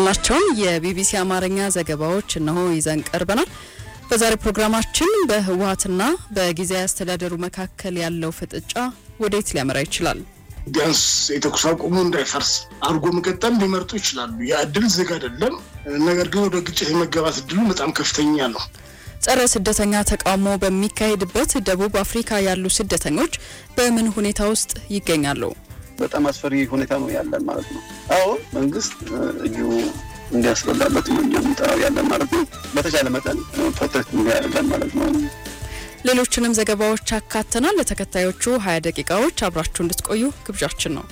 ያልናቸውን የቢቢሲ አማርኛ ዘገባዎች እነሆ ይዘን ቀርበናል። በዛሬ ፕሮግራማችን በህወሀትና በጊዜያዊ አስተዳደሩ መካከል ያለው ፍጥጫ ወዴት ሊያመራ ይችላል? ቢያንስ የተኩስ አቁሙ እንዳይፈርስ አድርጎ መቀጠል ሊመርጡ ይችላሉ። ያ እድል ዝግ አይደለም። ነገር ግን ወደ ግጭት የመገባት እድሉ በጣም ከፍተኛ ነው። ጸረ ስደተኛ ተቃውሞ በሚካሄድበት ደቡብ አፍሪካ ያሉ ስደተኞች በምን ሁኔታ ውስጥ ይገኛሉ? በጣም አስፈሪ ሁኔታ ነው ያለን ማለት ነው። አሁን መንግስት እጁ እንዲያስበላበት ነው እኛ የምንጠራው ያለን ማለት ነው። በተቻለ መጠን ፕሮቴክት እንዲያደርገን ማለት ነው። ሌሎችንም ዘገባዎች አካተናል። ለተከታዮቹ ሀያ ደቂቃዎች አብራችሁ እንድትቆዩ ግብዣችን ነው።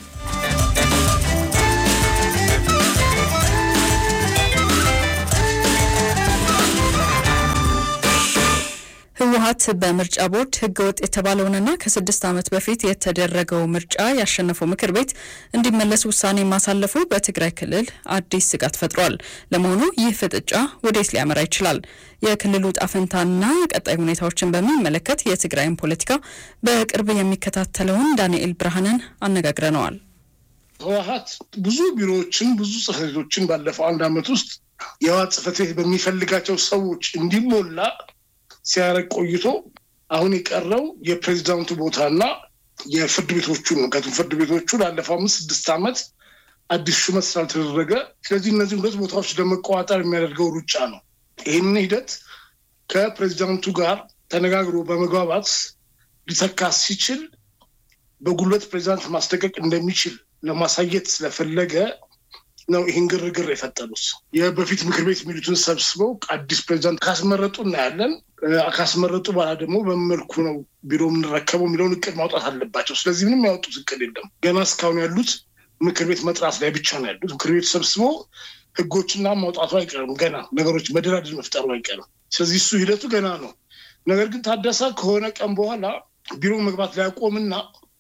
ህወሀት በምርጫ ቦርድ ህገወጥ የተባለውንና ከስድስት ዓመት በፊት የተደረገው ምርጫ ያሸነፈው ምክር ቤት እንዲመለስ ውሳኔ ማሳለፉ በትግራይ ክልል አዲስ ስጋት ፈጥሯል። ለመሆኑ ይህ ፍጥጫ ወዴት ሊያመራ ይችላል? የክልሉ ጣፈንታና ቀጣይ ሁኔታዎችን በሚመለከት የትግራይን ፖለቲካ በቅርብ የሚከታተለውን ዳንኤል ብርሃንን አነጋግረነዋል። ህወሀት ብዙ ቢሮዎችን ብዙ ጽሕፈት ቤቶችን ባለፈው አንድ ዓመት ውስጥ የህወሀት ጽሕፈት ቤት በሚፈልጋቸው ሰዎች እንዲሞላ ሲያደርግ ቆይቶ አሁን የቀረው የፕሬዚዳንቱ ቦታና የፍርድ ቤቶቹ ነው። ምክንያቱም ፍርድ ቤቶቹ ላለፈው አምስት ስድስት ዓመት አዲስ ሹመት ስላልተደረገ፣ ስለዚህ እነዚህ ሁለት ቦታዎች ለመቆጣጠር የሚያደርገው ሩጫ ነው። ይህንን ሂደት ከፕሬዚዳንቱ ጋር ተነጋግሮ በመግባባት ሊተካ ሲችል በጉልበት ፕሬዚዳንት ማስለቀቅ እንደሚችል ለማሳየት ስለፈለገ ነው ይህን ግርግር የፈጠሩት። የበፊት ምክር ቤት የሚሉትን ሰብስበው አዲስ ፕሬዚዳንት ካስመረጡ እናያለን። ካስመረጡ በኋላ ደግሞ በመልኩ ነው ቢሮ የምንረከበው የሚለውን እቅድ ማውጣት አለባቸው። ስለዚህ ምንም ያወጡት እቅድ የለም። ገና እስካሁን ያሉት ምክር ቤት መጥራት ላይ ብቻ ነው ያሉት። ምክር ቤቱ ሰብስቦ ህጎችና ማውጣቱ አይቀርም። ገና ነገሮች መደራደር መፍጠሩ አይቀርም። ስለዚህ እሱ ሂደቱ ገና ነው። ነገር ግን ታደሰ ከሆነ ቀን በኋላ ቢሮ መግባት ሊያቆምና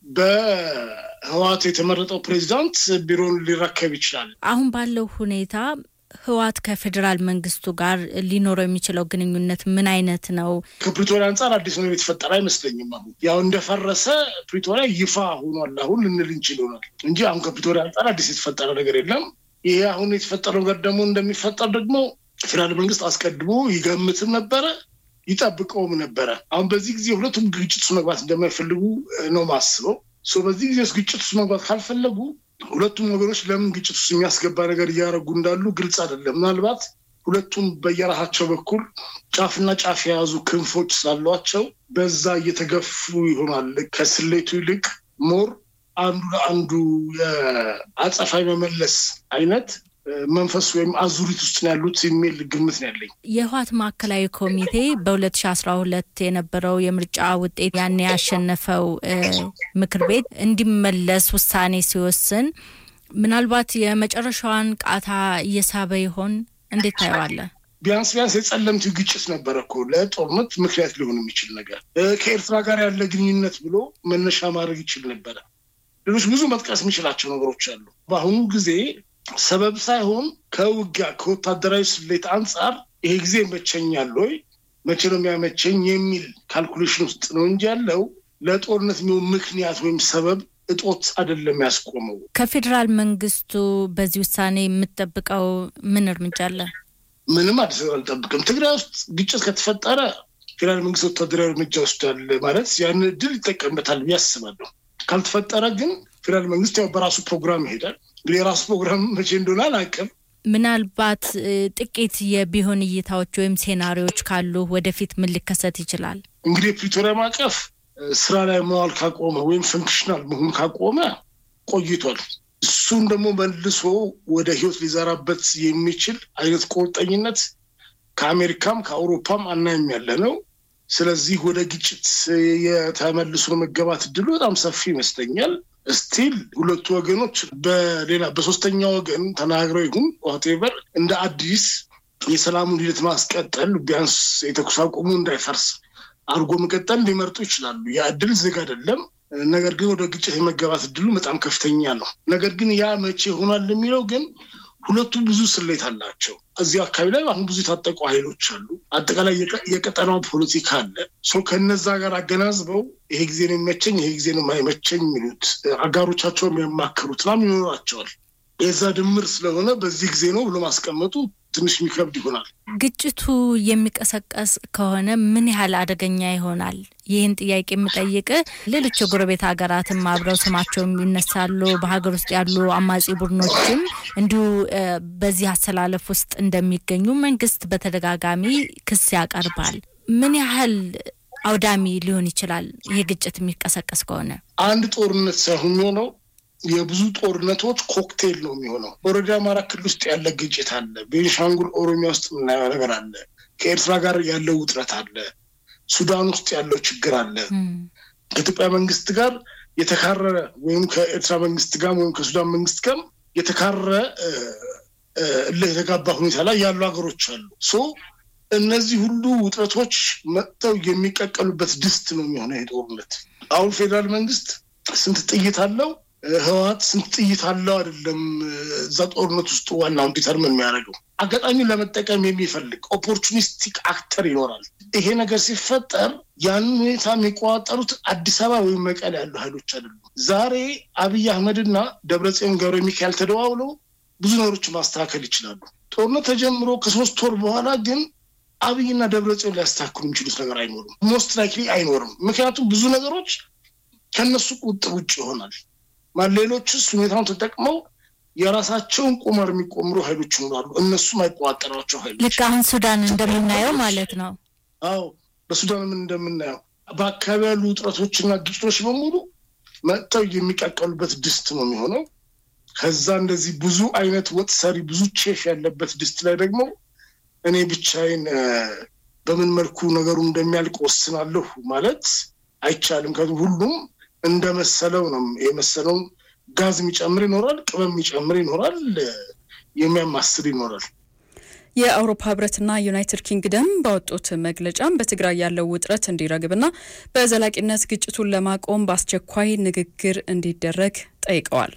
በህወሓት የተመረጠው ፕሬዚዳንት ቢሮን ሊረከብ ይችላል። አሁን ባለው ሁኔታ ህወሓት ከፌዴራል መንግስቱ ጋር ሊኖረው የሚችለው ግንኙነት ምን አይነት ነው? ከፕሪቶሪያ አንጻር አዲስ ነገር የተፈጠረ አይመስለኝም። አሁን ያው እንደፈረሰ ፕሪቶሪያ ይፋ ሆኗል አሁን ልንል እንችል ይሆናል እንጂ አሁን ከፕሪቶሪያ አንጻር አዲስ የተፈጠረ ነገር የለም። ይሄ አሁን የተፈጠረው ነገር ደግሞ እንደሚፈጠር ደግሞ ፌዴራል መንግስት አስቀድሞ ይገምትም ነበረ ይጠብቀውም ነበረ። አሁን በዚህ ጊዜ ሁለቱም ግጭት ውስጥ መግባት እንደማይፈልጉ ነው ማስበው። በዚህ ጊዜ ውስጥ ግጭት ውስጥ መግባት ካልፈለጉ ሁለቱም ወገኖች ለምን ግጭት ውስጥ የሚያስገባ ነገር እያደረጉ እንዳሉ ግልጽ አይደለም። ምናልባት ሁለቱም በየራሳቸው በኩል ጫፍና ጫፍ የያዙ ክንፎች ስላሏቸው በዛ እየተገፉ ይሆናል። ከስሌቱ ይልቅ ሞር አንዱ ለአንዱ የአጸፋዊ መመለስ አይነት መንፈስ ወይም አዙሪት ውስጥ ነው ያሉት የሚል ግምት ነው ያለኝ። የህወሓት ማዕከላዊ ኮሚቴ በ2012 የነበረው የምርጫ ውጤት ያን ያሸነፈው ምክር ቤት እንዲመለስ ውሳኔ ሲወስን ምናልባት የመጨረሻዋን ቃታ እየሳበ ይሆን? እንዴት ታየዋለህ? ቢያንስ ቢያንስ የጸለምት ግጭት ነበረ እኮ ለጦርነት ምክንያት ሊሆን የሚችል ነገር ከኤርትራ ጋር ያለ ግንኙነት ብሎ መነሻ ማድረግ ይችል ነበረ። ሌሎች ብዙ መጥቀስ የሚችላቸው ነገሮች አሉ። በአሁኑ ጊዜ ሰበብ ሳይሆን ከውጊያ ከወታደራዊ ስሌት አንጻር ይሄ ጊዜ ይመቸኛል ወይ መቼ ነው የሚያመቸኝ የሚል ካልኩሌሽን ውስጥ ነው እንጂ ያለው ለጦርነት የሚሆን ምክንያት ወይም ሰበብ እጦት አይደለም ያስቆመው። ከፌዴራል መንግስቱ በዚህ ውሳኔ የምትጠብቀው ምን እርምጃ አለ? ምንም አዲስ አልጠብቅም። ትግራይ ውስጥ ግጭት ከተፈጠረ ፌዴራል መንግስት ወታደራዊ እርምጃ ወስዳል ማለት ያን እድል ይጠቀምበታል ብዬ አስባለሁ። ካልተፈጠረ ግን ፌዴራል መንግስት ያው በራሱ ፕሮግራም ይሄዳል። እንግዲህ የራሱ ፕሮግራም መቼ እንደሆነ አላውቅም። ምናልባት ጥቂት የቢሆን እይታዎች ወይም ሴናሪዎች ካሉ ወደፊት ምን ሊከሰት ይችላል? እንግዲህ የፕሪቶሪያ ማዕቀፍ ስራ ላይ መዋል ካቆመ ወይም ፈንክሽናል መሆን ካቆመ ቆይቷል። እሱን ደግሞ መልሶ ወደ ህይወት ሊዘራበት የሚችል አይነት ቁርጠኝነት ከአሜሪካም ከአውሮፓም አናይም ያለ ነው። ስለዚህ ወደ ግጭት የተመልሶ መገባት እድሉ በጣም ሰፊ ይመስለኛል። ስቲል ሁለቱ ወገኖች በሌላ በሶስተኛ ወገን ተናግረው ይሁን ዋቴቨር እንደ አዲስ የሰላሙን ሂደት ማስቀጠል ቢያንስ የተኩስ አቁሙ እንዳይፈርስ አድርጎ መቀጠል ሊመርጡ ይችላሉ። ያ እድል ዝግ አይደለም። ነገር ግን ወደ ግጭት የመገባት እድሉ በጣም ከፍተኛ ነው። ነገር ግን ያ መቼ ይሆናል የሚለው ግን ሁለቱ ብዙ ስሌት አላቸው። እዚህ አካባቢ ላይ አሁን ብዙ የታጠቁ ኃይሎች አሉ። አጠቃላይ የቀጠናው ፖለቲካ አለ። ሰው ከነዛ ጋር አገናዝበው ይሄ ጊዜ ነው የሚመቸኝ፣ ይሄ ጊዜ ነው የማይመቸኝ የሚሉት አጋሮቻቸው የሚያማክሩት ናም ይኖራቸዋል። የዛ ድምር ስለሆነ በዚህ ጊዜ ነው ብሎ ማስቀመጡ ትንሽ የሚከብድ ይሆናል። ግጭቱ የሚቀሰቀስ ከሆነ ምን ያህል አደገኛ ይሆናል? ይህን ጥያቄ የምጠይቅ ሌሎች የጎረቤት ሀገራትም አብረው ስማቸው ይነሳሉ። በሀገር ውስጥ ያሉ አማጺ ቡድኖችም እንዲሁ በዚህ አሰላለፍ ውስጥ እንደሚገኙ መንግስት በተደጋጋሚ ክስ ያቀርባል። ምን ያህል አውዳሚ ሊሆን ይችላል ይህ ግጭት የሚቀሰቀስ ከሆነ? አንድ ጦርነት ሳይሆን የሚሆነው የብዙ ጦርነቶች ኮክቴል ነው የሚሆነው። ኦልሬዲ አማራ ክልል ውስጥ ያለ ግጭት አለ። ቤንሻንጉል ኦሮሚያ ውስጥ የምናየው ነገር አለ። ከኤርትራ ጋር ያለው ውጥረት አለ። ሱዳን ውስጥ ያለው ችግር አለ። ከኢትዮጵያ መንግስት ጋር የተካረረ ወይም ከኤርትራ መንግስት ጋር ወይም ከሱዳን መንግስት ጋር የተካረረ የተጋባ ሁኔታ ላይ ያሉ ሀገሮች አሉ። ሶ እነዚህ ሁሉ ውጥረቶች መጥተው የሚቀቀሉበት ድስት ነው የሚሆነው ይሄ ጦርነት። አሁን ፌዴራል መንግስት ስንት ጥይት አለው ህወሓት ስንት ጥይት አለው አይደለም እዛ ጦርነት ውስጥ ዋናውን ዲተርምን የሚያደርገው አጋጣሚውን ለመጠቀም የሚፈልግ ኦፖርቹኒስቲክ አክተር ይኖራል። ይሄ ነገር ሲፈጠር ያንን ሁኔታ የሚቆጣጠሩት አዲስ አበባ ወይም መቀሌ ያሉ ኃይሎች አይደሉም። ዛሬ አብይ አህመድና ደብረጽዮን ገብረ ሚካኤል ተደዋውለው ብዙ ነገሮች ማስተካከል ይችላሉ። ጦርነት ተጀምሮ ከሶስት ወር በኋላ ግን አብይና ደብረጽዮን ሊያስተካክሉ የሚችሉት ነገር አይኖርም። ሞስት ላይክሊ አይኖርም። ምክንያቱም ብዙ ነገሮች ከነሱ ቁጥር ውጭ ይሆናል። ሌሎችስ ሁኔታውን ተጠቅመው የራሳቸውን ቁማር የሚቆምሩ ኃይሎች ይኖራሉ። እነሱም አይቆጣጠሯቸው ኃይሎች ልክ አሁን ሱዳን እንደምናየው ማለት ነው። አዎ በሱዳን ምን እንደምናየው በአካባቢ ያሉ ውጥረቶችና ግጭቶች በሙሉ መጥተው የሚቀቀሉበት ድስት ነው የሚሆነው። ከዛ እንደዚህ ብዙ አይነት ወጥ ሰሪ ብዙ ቼፍ ያለበት ድስት ላይ ደግሞ እኔ ብቻዬን በምን መልኩ ነገሩ እንደሚያልቅ ወስናለሁ ማለት አይቻልም። ከዚ ሁሉም እንደመሰለው ነው። የመሰለውን ጋዝ የሚጨምር ይኖራል፣ ቅመም የሚጨምር ይኖራል፣ የሚያማስል ይኖራል። የአውሮፓ ህብረትና ዩናይትድ ኪንግደም ባወጡት መግለጫም በትግራይ ያለው ውጥረት እንዲረግብና በዘላቂነት ግጭቱን ለማቆም በአስቸኳይ ንግግር እንዲደረግ ጠይቀዋል።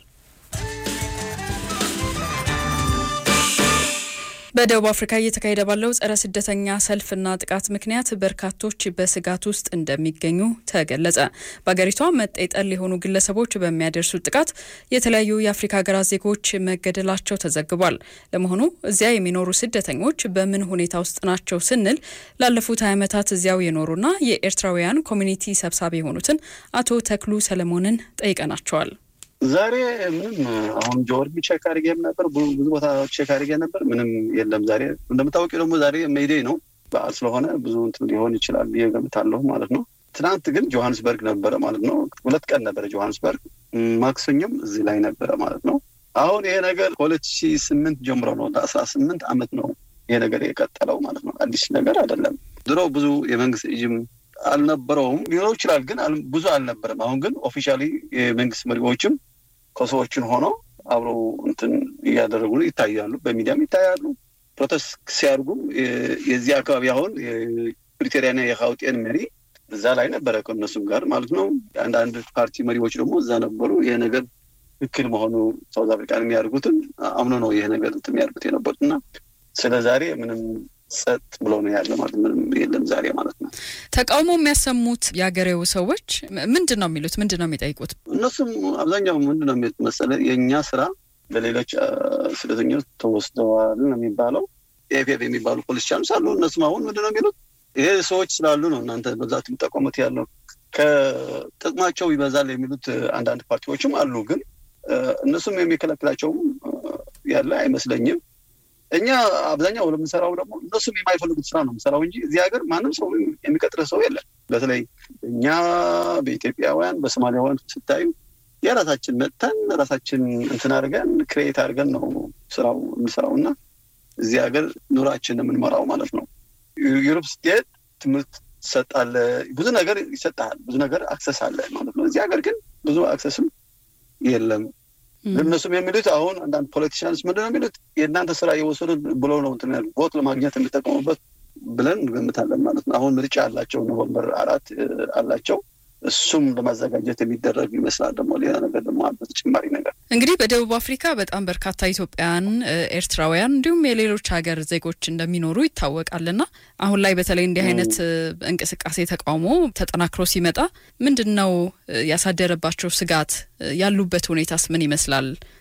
በደቡብ አፍሪካ እየተካሄደ ባለው ጸረ ስደተኛ ሰልፍና ጥቃት ምክንያት በርካቶች በስጋት ውስጥ እንደሚገኙ ተገለጸ። በሀገሪቷ መጤጠል የሆኑ ግለሰቦች በሚያደርሱት ጥቃት የተለያዩ የአፍሪካ ሀገራት ዜጎች መገደላቸው ተዘግቧል። ለመሆኑ እዚያ የሚኖሩ ስደተኞች በምን ሁኔታ ውስጥ ናቸው ስንል ላለፉት ሀያ ዓመታት እዚያው የኖሩና የኤርትራውያን ኮሚኒቲ ሰብሳቢ የሆኑትን አቶ ተክሉ ሰለሞንን ጠይቀናቸዋል። ዛሬ ምንም አሁን ጆርጊ ቼክ አድርጌ ነበር፣ ብዙ ቦታ ቼክ አድርጌ ነበር። ምንም የለም። ዛሬ እንደምታወቂው ደግሞ ዛሬ ሜይዴ ነው፣ በዓል ስለሆነ ብዙ እንትን ሊሆን ይችላል ብዬ ገምታለሁ ማለት ነው። ትናንት ግን ጆሀንስበርግ ነበረ ማለት ነው። ሁለት ቀን ነበረ ጆሀንስበርግ፣ ማክሰኞም እዚህ ላይ ነበረ ማለት ነው። አሁን ይሄ ነገር ከሁለት ሺህ ስምንት ጀምሮ ነው ለአስራ ስምንት ዓመት ነው ይሄ ነገር የቀጠለው ማለት ነው። አዲስ ነገር አይደለም። ድሮ ብዙ የመንግስት እጅም አልነበረውም ሊኖረው ይችላል፣ ግን ብዙ አልነበረም። አሁን ግን ኦፊሻሊ የመንግስት መሪዎችም ከሰዎችን ሆነው አብረው እንትን እያደረጉ ይታያሉ፣ በሚዲያም ይታያሉ። ፕሮቴስት ሲያደርጉም የዚህ አካባቢ አሁን የፕሪቶሪያና የካውጤን መሪ እዛ ላይ ነበረ ከእነሱም ጋር ማለት ነው። አንዳንድ ፓርቲ መሪዎች ደግሞ እዛ ነበሩ። ይሄ ነገር ትክክል መሆኑ ሳውዝ አፍሪካን የሚያደርጉትን አምኖ ነው ይሄ ነገር እንትን የሚያደርጉት የነበሩት እና ስለ ዛሬ ምንም ጸጥ ብሎ ነው ያለ ማለት ምንም የለም ዛሬ ማለት ነው። ተቃውሞ የሚያሰሙት የአገሬው ሰዎች ምንድን ነው የሚሉት? ምንድን ነው የሚጠይቁት? እነሱም አብዛኛው ምንድን ነው የሚሉት መሰለ የእኛ ስራ በሌሎች ስደተኞች ተወስደዋል ነው የሚባለው። ኤፍኤፍ የሚባሉ ፖለቲሻኖች አሉ። እነሱም አሁን ምንድን ነው የሚሉት ይሄ ሰዎች ስላሉ ነው እናንተ በብዛት የሚጠቀሙት ያለው ከጥቅማቸው ይበዛል የሚሉት አንዳንድ ፓርቲዎችም አሉ። ግን እነሱም የሚከለክላቸውም ያለ አይመስለኝም። እኛ አብዛኛው ለምንሰራው ደግሞ እነሱም የማይፈልጉት ስራ ነው የምንሰራው እንጂ እዚህ ሀገር ማንም ሰው የሚቀጥረ ሰው የለም። በተለይ እኛ በኢትዮጵያውያን በሶማሊያውያን ስታዩ የራሳችን መጥተን ራሳችን እንትን አድርገን ክሬት አድርገን ነው ስራው የምንሰራው እና እዚህ ሀገር ኑራችን የምንመራው ማለት ነው። ዩሮፕ ስትሄድ ትምህርት ትሰጣለ፣ ብዙ ነገር ይሰጣል፣ ብዙ ነገር አክሰስ አለ ማለት ነው። እዚህ ሀገር ግን ብዙ አክሰስም የለም። እነሱም የሚሉት አሁን አንዳንድ ፖለቲሽያንስ ምንድን ነው የሚሉት የእናንተ ስራ የወሰዱት ብሎ ነው እንትን ቦት ለማግኘት የሚጠቀሙበት ብለን እንገምታለን ማለት ነው። አሁን ምርጫ አላቸው፣ ኖቨምበር አራት አላቸው። እሱም ለማዘጋጀት የሚደረግ ይመስላል። ደግሞ ሌላ ነገር ደግሞ በተጨማሪ ነገር እንግዲህ በደቡብ አፍሪካ በጣም በርካታ ኢትዮጵያውያን፣ ኤርትራውያን እንዲሁም የሌሎች ሀገር ዜጎች እንደሚኖሩ ይታወቃልና አሁን ላይ በተለይ እንዲህ አይነት እንቅስቃሴ ተቃውሞ ተጠናክሮ ሲመጣ ምንድን ነው ያሳደረባቸው ስጋት? ያሉበት ሁኔታስ ምን ይመስላል?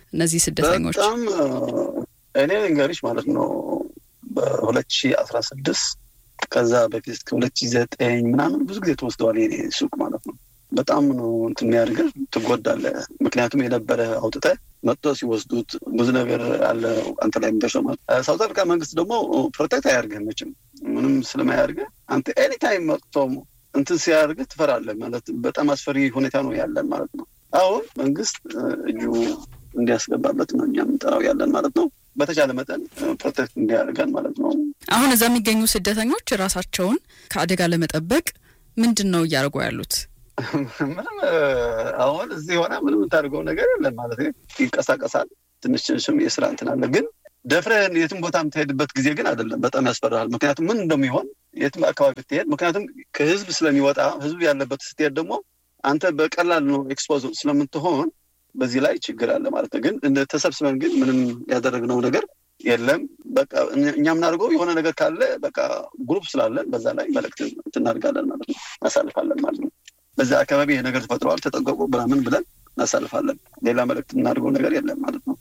እነዚህ ስደተኞች? በጣም እኔ እንገሪሽ ማለት ነው በሁለት ሺ አስራ ስድስት ከዛ በፊት ከሁለት ሺ ዘጠኝ ምናምን ብዙ ጊዜ ተወስደዋል የኔ ሱቅ ማለት ነው። በጣም ነው እንትን የሚያደርግህ ትጎዳለህ። ምክንያቱም የነበረ አውጥተህ መጥቶ ሲወስዱት ብዙ ነገር አለ አንተ ላይ የሚተሸማ ሳውት አፍሪካ መንግስት ደግሞ ፕሮቴክት አያደርግህ መቼም ምንም ስለማያደርግህ አንተ ኤኒታይም መጥቶ እንትን ሲያደርግህ ትፈራለህ ማለት በጣም አስፈሪ ሁኔታ ነው ያለን ማለት ነው። አሁን መንግስት እጁ እንዲያስገባበት ነው እኛ የምንጠራው ያለን ማለት ነው። በተቻለ መጠን ፕሮቴክት እንዲያደርገን ማለት ነው። አሁን እዛ የሚገኙ ስደተኞች ራሳቸውን ከአደጋ ለመጠበቅ ምንድን ነው እያደረጉ ያሉት? ምንም አሁን እዚህ የሆነ ምንም የምታደርገው ነገር የለም ማለት ይንቀሳቀሳል። ትንሽ ትንሽም የስራ እንትን አለ፣ ግን ደፍረህን የትም ቦታ የምትሄድበት ጊዜ ግን አይደለም። በጣም ያስፈራሃል። ምክንያቱም ምን እንደሚሆን የትም አካባቢ ብትሄድ፣ ምክንያቱም ከህዝብ ስለሚወጣ ህዝብ ያለበት ስትሄድ ደግሞ አንተ በቀላል ነው ኤክስፖዝ ስለምትሆን በዚህ ላይ ችግር አለ ማለት ነው። ግን ተሰብስበን ግን ምንም ያደረግነው ነገር የለም። በቃ እኛ የምናደርገው የሆነ ነገር ካለ በቃ ግሩፕ ስላለን በዛ ላይ መልእክት እናደርጋለን ማለት ነው፣ እናሳልፋለን ማለት ነው። በዛ አካባቢ ይሄ ነገር ተፈጥረዋል፣ ተጠንቀቁ ምናምን ብለን እናሳልፋለን። ሌላ መልእክት የምናደርገው ነገር የለም ማለት ነው።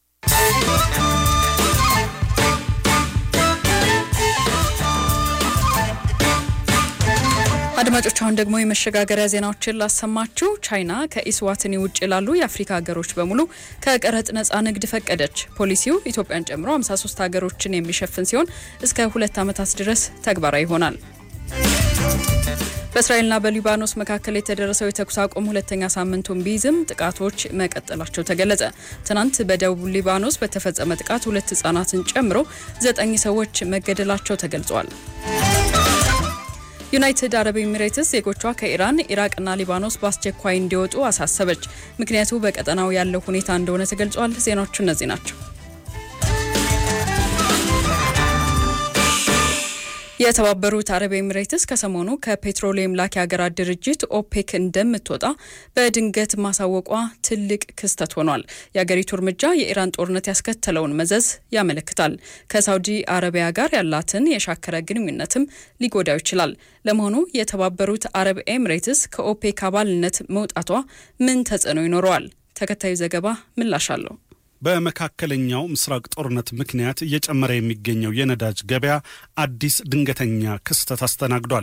አድማጮች አሁን ደግሞ የመሸጋገሪያ ዜናዎችን ላሰማችሁ። ቻይና ከኢስዋትኒ ውጭ ላሉ የአፍሪካ ሀገሮች በሙሉ ከቀረጥ ነጻ ንግድ ፈቀደች። ፖሊሲው ኢትዮጵያን ጨምሮ 53 ሀገሮችን የሚሸፍን ሲሆን እስከ ሁለት ዓመታት ድረስ ተግባራዊ ይሆናል። በእስራኤልና በሊባኖስ መካከል የተደረሰው የተኩስ አቁም ሁለተኛ ሳምንቱን ቢይዝም ጥቃቶች መቀጠላቸው ተገለጸ። ትናንት በደቡብ ሊባኖስ በተፈጸመ ጥቃት ሁለት ህጻናትን ጨምሮ ዘጠኝ ሰዎች መገደላቸው ተገልጿል። ዩናይትድ አረብ ኤሚሬትስ ዜጎቿ ከኢራን፣ ኢራቅና ሊባኖስ በአስቸኳይ እንዲወጡ አሳሰበች። ምክንያቱ በቀጠናው ያለው ሁኔታ እንደሆነ ተገልጿል። ዜናዎቹ እነዚህ ናቸው። የተባበሩት አረብ ኤሚሬትስ ከሰሞኑ ከፔትሮሊየም ላኪ ሀገራት ድርጅት ኦፔክ እንደምትወጣ በድንገት ማሳወቋ ትልቅ ክስተት ሆኗል። የአገሪቱ እርምጃ የኢራን ጦርነት ያስከተለውን መዘዝ ያመለክታል። ከሳውዲ አረቢያ ጋር ያላትን የሻከረ ግንኙነትም ሊጎዳው ይችላል። ለመሆኑ የተባበሩት አረብ ኤሚሬትስ ከኦፔክ አባልነት መውጣቷ ምን ተጽዕኖ ይኖረዋል? ተከታዩ ዘገባ ምላሽ አለው። በመካከለኛው ምስራቅ ጦርነት ምክንያት እየጨመረ የሚገኘው የነዳጅ ገበያ አዲስ ድንገተኛ ክስተት አስተናግዷል።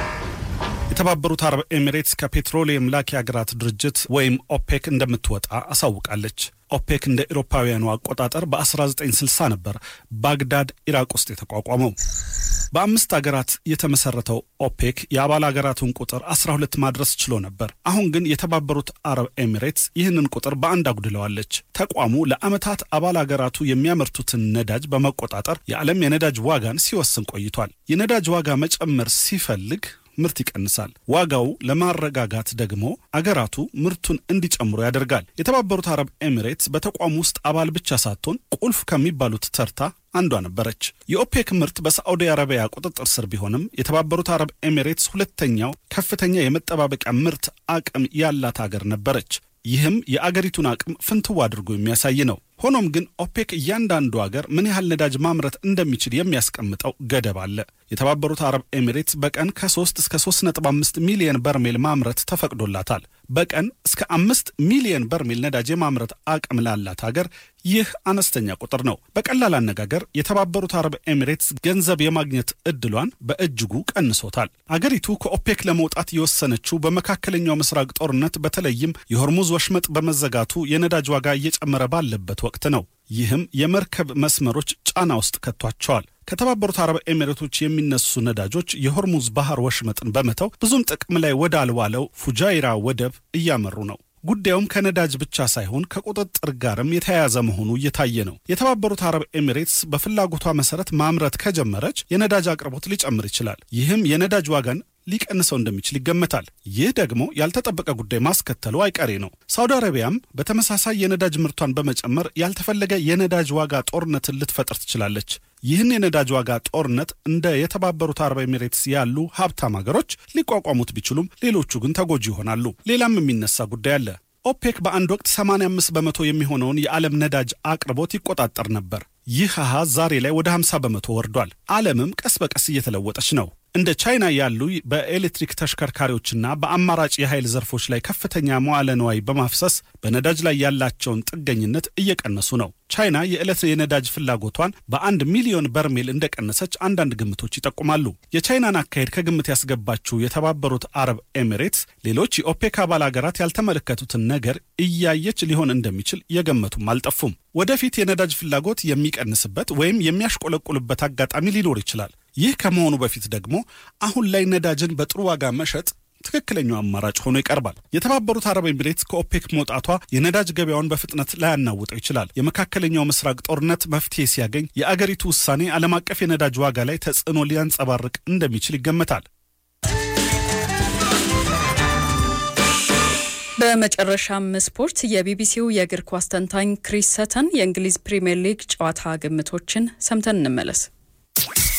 የተባበሩት አረብ ኤሚሬትስ ከፔትሮሊየም ላኪ ሀገራት ድርጅት ወይም ኦፔክ እንደምትወጣ አሳውቃለች። ኦፔክ እንደ ኤሮፓውያኑ አቆጣጠር በ1960 ነበር ባግዳድ ኢራቅ ውስጥ የተቋቋመው። በአምስት ሀገራት የተመሰረተው ኦፔክ የአባል ሀገራቱን ቁጥር 12 ማድረስ ችሎ ነበር። አሁን ግን የተባበሩት አረብ ኤሚሬትስ ይህንን ቁጥር በአንድ አጉድለዋለች። ተቋሙ ለዓመታት አባል ሀገራቱ የሚያመርቱትን ነዳጅ በመቆጣጠር የዓለም የነዳጅ ዋጋን ሲወስን ቆይቷል። የነዳጅ ዋጋ መጨመር ሲፈልግ ምርት ይቀንሳል። ዋጋው ለማረጋጋት ደግሞ አገራቱ ምርቱን እንዲጨምሩ ያደርጋል። የተባበሩት አረብ ኤሚሬትስ በተቋሙ ውስጥ አባል ብቻ ሳትሆን ቁልፍ ከሚባሉት ተርታ አንዷ ነበረች። የኦፔክ ምርት በሳዑዲ አረቢያ ቁጥጥር ስር ቢሆንም የተባበሩት አረብ ኤሚሬትስ ሁለተኛው ከፍተኛ የመጠባበቂያ ምርት አቅም ያላት አገር ነበረች። ይህም የአገሪቱን አቅም ፍንትው አድርጎ የሚያሳይ ነው። ሆኖም ግን ኦፔክ እያንዳንዱ አገር ምን ያህል ነዳጅ ማምረት እንደሚችል የሚያስቀምጠው ገደብ አለ። የተባበሩት አረብ ኤሚሬትስ በቀን ከ3 እስከ 3.5 ሚሊየን በርሜል ማምረት ተፈቅዶላታል። በቀን እስከ አምስት ሚሊየን በርሜል ነዳጅ የማምረት አቅም ላላት ሀገር ይህ አነስተኛ ቁጥር ነው። በቀላል አነጋገር የተባበሩት አረብ ኤሚሬትስ ገንዘብ የማግኘት እድሏን በእጅጉ ቀንሶታል። አገሪቱ ከኦፔክ ለመውጣት የወሰነችው በመካከለኛው ምስራቅ ጦርነት በተለይም የሆርሙዝ ወሽመጥ በመዘጋቱ የነዳጅ ዋጋ እየጨመረ ባለበት ወቅት ነው። ይህም የመርከብ መስመሮች ጫና ውስጥ ከቷቸዋል። ከተባበሩት አረብ ኤሚሬቶች የሚነሱ ነዳጆች የሆርሙዝ ባህር ወሽመጥን በመተው ብዙም ጥቅም ላይ ወዳልዋለው ፉጃይራ ወደብ እያመሩ ነው። ጉዳዩም ከነዳጅ ብቻ ሳይሆን ከቁጥጥር ጋርም የተያያዘ መሆኑ እየታየ ነው። የተባበሩት አረብ ኤሚሬትስ በፍላጎቷ መሰረት ማምረት ከጀመረች የነዳጅ አቅርቦት ሊጨምር ይችላል። ይህም የነዳጅ ዋጋን ሊቀንሰው እንደሚችል ይገመታል። ይህ ደግሞ ያልተጠበቀ ጉዳይ ማስከተሉ አይቀሬ ነው። ሳውዲ አረቢያም በተመሳሳይ የነዳጅ ምርቷን በመጨመር ያልተፈለገ የነዳጅ ዋጋ ጦርነትን ልትፈጥር ትችላለች። ይህን የነዳጅ ዋጋ ጦርነት እንደ የተባበሩት አረብ ኤሚሬትስ ያሉ ሀብታም ሀገሮች ሊቋቋሙት ቢችሉም ሌሎቹ ግን ተጎጂ ይሆናሉ። ሌላም የሚነሳ ጉዳይ አለ። ኦፔክ በአንድ ወቅት 85 በመቶ የሚሆነውን የዓለም ነዳጅ አቅርቦት ይቆጣጠር ነበር። ይህ አሃዝ ዛሬ ላይ ወደ 50 በመቶ ወርዷል። ዓለምም ቀስ በቀስ እየተለወጠች ነው። እንደ ቻይና ያሉ በኤሌክትሪክ ተሽከርካሪዎችና በአማራጭ የኃይል ዘርፎች ላይ ከፍተኛ መዋለ ንዋይ በማፍሰስ በነዳጅ ላይ ያላቸውን ጥገኝነት እየቀነሱ ነው። ቻይና የዕለት የነዳጅ ፍላጎቷን በአንድ ሚሊዮን በርሜል እንደቀነሰች አንዳንድ ግምቶች ይጠቁማሉ። የቻይናን አካሄድ ከግምት ያስገባችው የተባበሩት አረብ ኤሚሬትስ ሌሎች የኦፔክ አባል ሀገራት ያልተመለከቱትን ነገር እያየች ሊሆን እንደሚችል የገመቱም አልጠፉም። ወደፊት የነዳጅ ፍላጎት የሚቀንስበት ወይም የሚያሽቆለቁልበት አጋጣሚ ሊኖር ይችላል። ይህ ከመሆኑ በፊት ደግሞ አሁን ላይ ነዳጅን በጥሩ ዋጋ መሸጥ ትክክለኛው አማራጭ ሆኖ ይቀርባል። የተባበሩት አረብ ኤሚሬትስ ከኦፔክ መውጣቷ የነዳጅ ገበያውን በፍጥነት ላያናውጠው ይችላል። የመካከለኛው ምስራቅ ጦርነት መፍትሄ ሲያገኝ የአገሪቱ ውሳኔ ዓለም አቀፍ የነዳጅ ዋጋ ላይ ተጽዕኖ ሊያንጸባርቅ እንደሚችል ይገመታል። በመጨረሻም ስፖርት የቢቢሲው የእግር ኳስ ተንታኝ ክሪስ ሰተን የእንግሊዝ ፕሪምየር ሊግ ጨዋታ ግምቶችን ሰምተን እንመለስ።